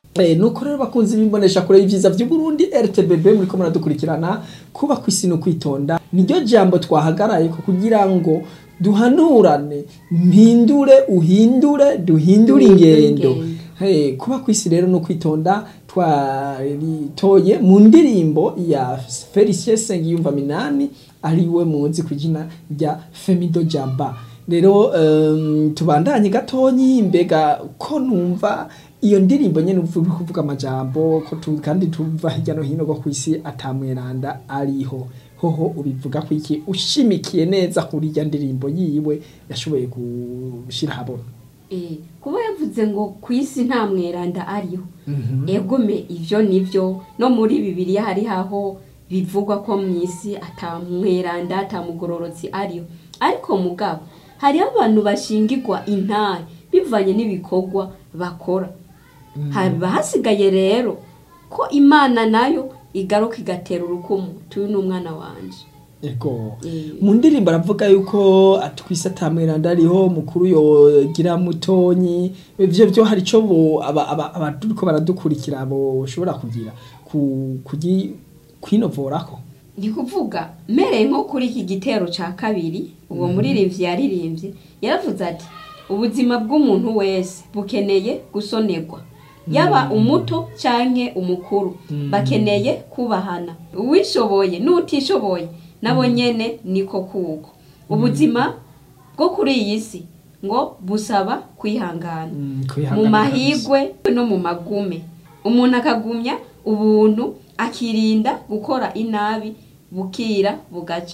Eh, nuko rero bakunzi bimbonesha kure y'ivyiza vy'Uburundi RTBB muriko muradukurikirana kuba kw'isi no kwitonda niryo jambo twahagaraye ko kugira ngo duhanurane mpindure uhindure duhindure ingendo Hey, kuba kw'isi rero no kwitonda twaritoye mu ndirimbo ya Felicien Sengiyumva Minani ariwe muzi ku izina rya Femido Jaba rero um, tubandanye gatonyi mbega ko numva iyo ndirimbo nyene uvuga kuvuga amajambo ko tu, kandi tuva hirya no hino go kw'isi atamweranda ariho hoho ubivuga ko iki ushimikiye neza kuri irya ndirimbo yiwe yashoboye gushira habona Eh, kuba yavuze ngo ku isi nta mweranda ariho egome ivyo nivyo no muri bibiliya hari haho bivugwa ko mu isi ata mweranda ata mugororotsi ariho ariko mugabo hariho abantu bashingirwa intare bivanye n'ibikorwa bakora haba hasigaye rero ko imana nayo igaruka igatera urukumu tuyu ni umwana wanje Ego. Eh. Mu ndirimbo aravuga yuko atwise atamweranda ariho mukuru yogira mutonyi ivyo vyo hari ico bo aba- aba- abaturiko baradukurikira boshobora kugira ku kugi kwinovorako ndi kuvuga mereye nko kuri iki gitero ca kabiri uwo muririmbyi yaririmbye yaravuze ati ubuzima bw'umuntu wese bukeneye gusonerwa yaba umuto canke umukuru bakeneye kubahana uwishoboye n'utishoboye nabo nyene niko kuko ubuzima bwo kuri iyi si ngo busaba kwihangana Mm, mu kwihangana mahigwe no mu magume umuntu akagumya ubuntu akirinda gukora inabi bukira bugaca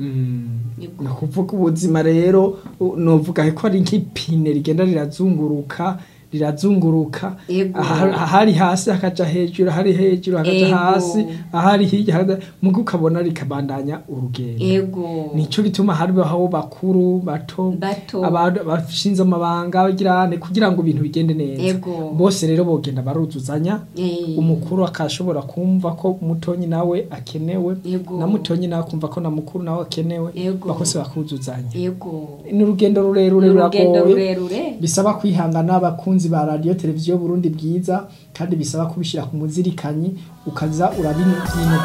Yego. ni ukuvuga ubuzima rero u- novuga ko ari nk'ipine rigenda rirazunguruka rirazunguruka Yego. aha- ahari hasi hakaja hejuru ahari hejuru hakaja Yego. hasi ahari hirya hakaja- muga ukabona rikabandanya urugendo ego nico gituma haribaho bakuru bato Bato. abantu bashinze amabanga bagirane kugira ngo ibintu bigende neza Ego. bose rero bogenda baruzuzanya Eh. umukuru akashobora kumva ko mutonyi nawe akenewe Ego. na mutonyi nawe akumva ko na mukuru nawe akenewe Ego. bakose bakuzuzanya ego ni urugendo rurerure Ni urugendo ruragoye rurerure bisaba kwihangana abakunzi ba radiyo televiziyo burundi bwiza kandi bisaba kubishyira ku muzirikanyi ukaza urabinyina